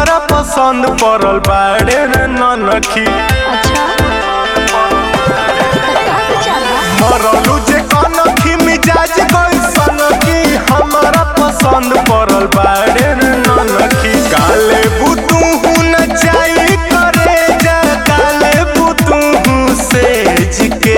हमारा पसंद पड़ल बाड़े रे ननखी अच्छा तो का विचार बा मरलू जे कनखी मिजाज कैसन की हमारा पसंद पड़ल बाड़े रे ननखी काले बुतू न चाही करे जा काले बुतू सेज के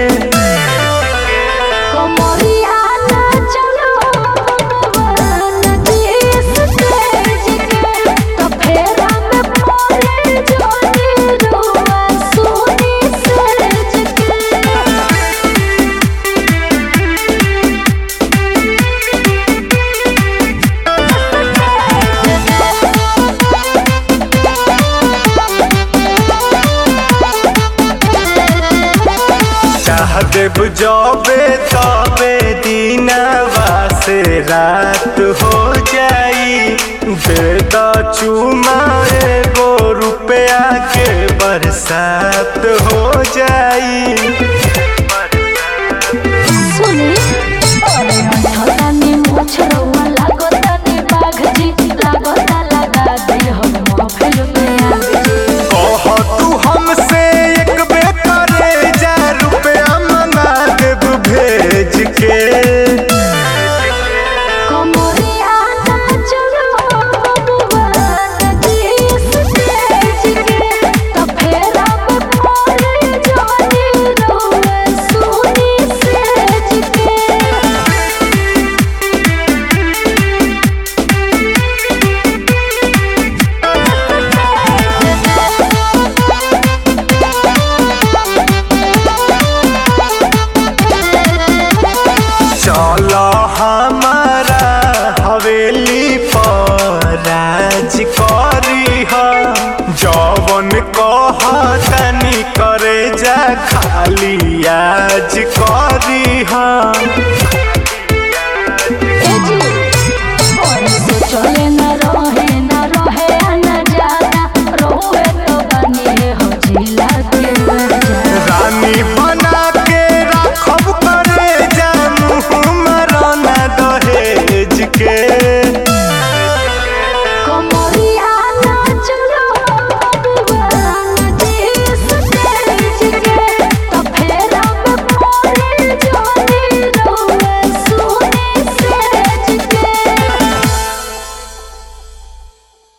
कमरिया ना चलो भगवान देश तेज के तो फेरा में पड़े जोनी रुआ सोनी सेज के चाह देव जबे तबे दीनवा से रात हो जाई बेद चुमा एगो रुपया के बरसात हो जाई सुनी अरे अंधकानी मोछरवा लागतानी बाघ जी लागता लगा दे हम महफिल में आग जी कह तू हमसे एक बे करे जा रुपया मंगा देव भेज के कमरिया ना चलो भगवान देश तेज के तो फेरा में पड़े जोनी रुआ सोनी सेज के चल हमारा हवेली पर राज करी ह जवन कह तनी करे जा खाली आज करी ह